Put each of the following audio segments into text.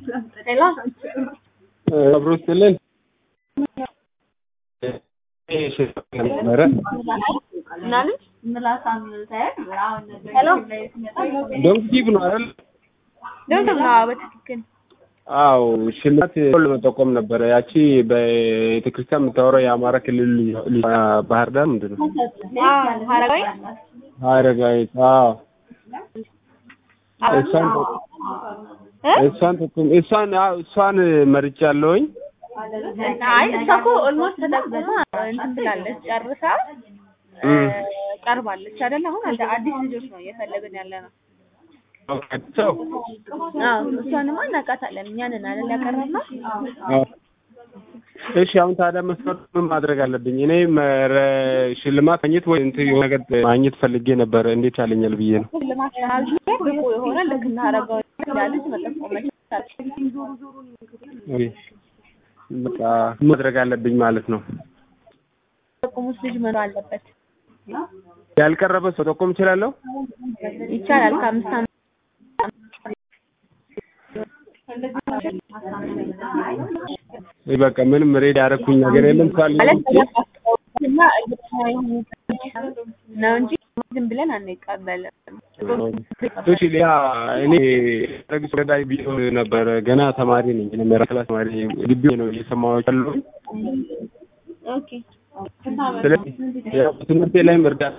ሄሎ አብሮ ስትልን ነበረ ምናምን ሄሎ ዶንኪቲቭ ነው አይደል? ደምደም ነው በትክክል አዎ ሽልማት ለመጠቆም ነበረ። ያቺ በቤተክርስቲያን የምታወራው የአማራ ክልል ልጅ ባህር ዳር ምንድን ነው ሀረጋዊ ሀረጋዊት? አዎ እሷን እሷን ጠቁም እሷን አዎ እሷን መርጫለሁኝ። አይ እሷ እኮ ኦልሞስት ተጠቅማ እንትን ብላለች ጨርሳ ቀርባለች አይደል? አሁን አንድ አዲስ ልጆች ነው እየፈለግን ያለ ነው። ሰው አዎ እሷንማ እናውቃታለን። እኛንን አይደል ያቀረብነው? እሺ አሁን ታዲያ መስፈርቱ ምን ማድረግ አለብኝ? እኔ መረ- ሽልማት ማግኘት ወይ እንትን የሆነ ነገር ማግኘት ፈልጌ ነበረ። እንዴት ያለኛል ብዬ ነው። ሽልማት ለማግኘት ብቁ የሆነ ልክ እንደ ሀረጋዊ ያለች መጠቆም መቻል ኦኬ። በቃ ምን ማድረግ አለብኝ ማለት ነው። ጠቁሙት ልጅ መኖር አለበት። ያልቀረበ ሰው ጠቆም እችላለሁ? ይቻላል ከአምስት ዓመት ወይ በቃ ምንም ሬድ ያደረኩኝ ነገር የለም ካለ ማለት እና እርግጠኛ የሆኑ ነው እንጂ ዝም ብለን አንቀበልም። እሺ ሌላ እኔ ረግስ ረዳይ ቢሮ ነበረ ገና ተማሪ ነኝ። እኔ መራ ክላስ ተማሪ ግቢ ነው እየሰማሁ ያለው። ኦኬ ስለዚህ ያው ትምህርቴ ላይም እርዳታ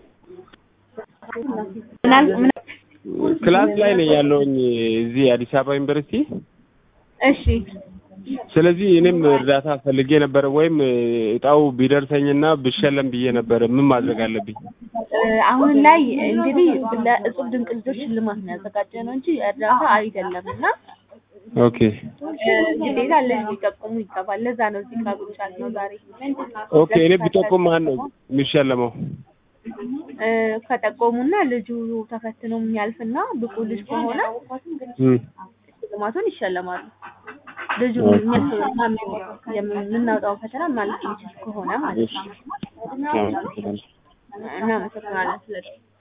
ምናል ምን ክላስ ላይ ነኝ ያለውኝ እዚህ አዲስ አበባ ዩኒቨርሲቲ። እሺ ስለዚህ እኔም እርዳታ ፈልጌ ነበረ ወይም እጣው ቢደርሰኝና ብሸለም ብዬ ነበረ። ምን ማድረግ አለብኝ? አሁን ላይ እንግዲህ ለእጹብ ድንቅ ልጆች ሽልማት ነው ያዘጋጀ ነው እንጂ እርዳታ አይደለም እና ኦኬ ግዴታ ልጅ ሊጠቁሙ ይገባል። ለዛ ነው እዚህ ጋር ብቻ ነው ዛሬ ኦኬ። እኔ ቢጠቁም ማን ነው የሚሸለመው? እ ከጠቆሙና ልጁ ተፈትኖ የሚያልፍና ብቁ ልጅ ከሆነ እም ሽልማቱን ይሸለማሉ። ልጁ የሚያስበውና የምናወጣው ፈተና ማለፍ የሚችል ከሆነ ማለት እሺ ነው። እናመሰግናለን ስለ